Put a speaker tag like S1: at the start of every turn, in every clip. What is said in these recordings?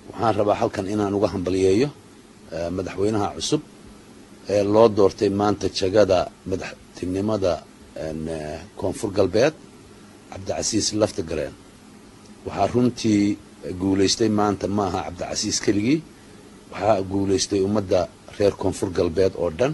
S1: waxaan rabaa halkan inaan uga hambaliyeeyo madaxweynaha cusub ee loo doortay maanta jagada madaxtinimada koonfur galbeed cabdicasiis laftagareen waxaa runtii guulaystay maanta ma aha cabdicasiis keligii waxaa guulaystay ummadda reer koonfur galbeed oo dhan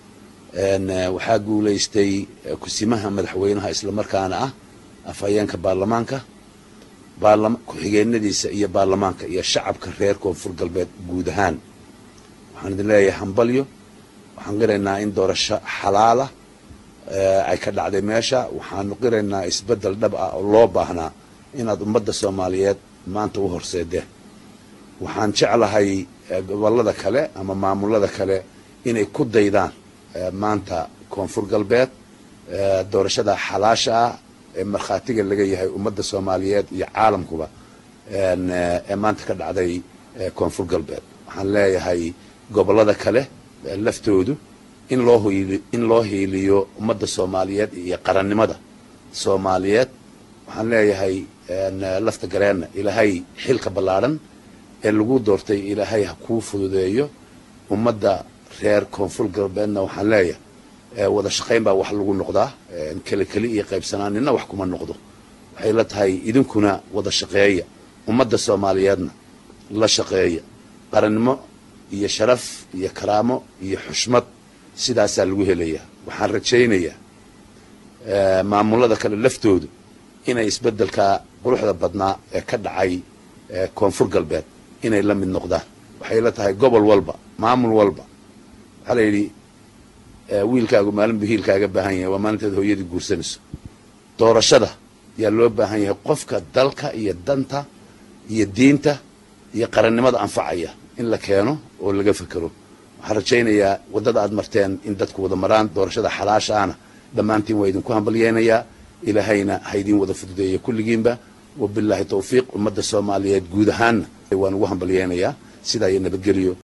S1: waxaa guulaystay kusimaha madaxweynaha islamarkaana ah afhayeenka baarlamaanka ku-xigeenadiisa iyo baarlamaanka iyo shacabka reer koonfur galbeed guud ahaan waxaan idin leeyahay hambalyo waxaan qiraynaa in doorasho xalaala ay ka dhacday meesha waxaanu qiraynaa isbeddel dhab ah oo loo baahnaa inaad ummadda soomaaliyeed maanta u horseedeen waxaan jeclahay gobollada kale ama maamulada kale inay ku daydaan maanta koonfur galbeed doorashada xalaasha ah ee markhaatiga laga yahay ummadda soomaaliyeed iyo caalamkuba ee maanta ka dhacday koonfur galbeed waxaan leeyahay gobollada kale laftoodu in loo hiili in loo hiiliyo ummadda soomaaliyeed iyo qarannimada soomaaliyeed waxaan leeyahay lafta gareenna ilaahay xilka ballaadhan ee lagu doortay ilaahay ha kuu fududeeyo ummadda reer koonfur galbeedna waxaan leeyahay wada shaqayn baa wax lagu noqdaa keli keli iyo qaybsanaaninna wax kuma noqdo waxay la tahay idinkuna wada shaqeeya ummadda soomaaliyeedna la shaqeeya qarannimo iyo sharaf iyo karaamo iyo xushmad sidaasaa lagu helayaa waxaan rajaynayaa maamulada kale laftoodu inay isbeddelkaa quruxda badnaa ee ka dhacay koonfur galbeed inay la mid noqdaan waxay la tahay gobol walba maamul walba waxaa la yidhi wiilkaagu maalin buu hiilkaaga baahan yahay waa maalinteed hooyadii guursanayso doorashada yaa loo baahan yahay qofka dalka iyo danta iyo diinta iyo qarannimada anfacaya in la keeno oo laga fekero waxaan rajaynayaa waddada aad marteen in dadku wada maraan doorashada xalaasha ahna dhammaantiin waa idinku hambalyeynayaa ilaahayna ha idiin wada fududeeya kulligiinba wabilaahi tawfiiq ummadda soomaaliyeed guud ahaanna waan ugu hambalyeynayaa sidaa iyo nabadgelyo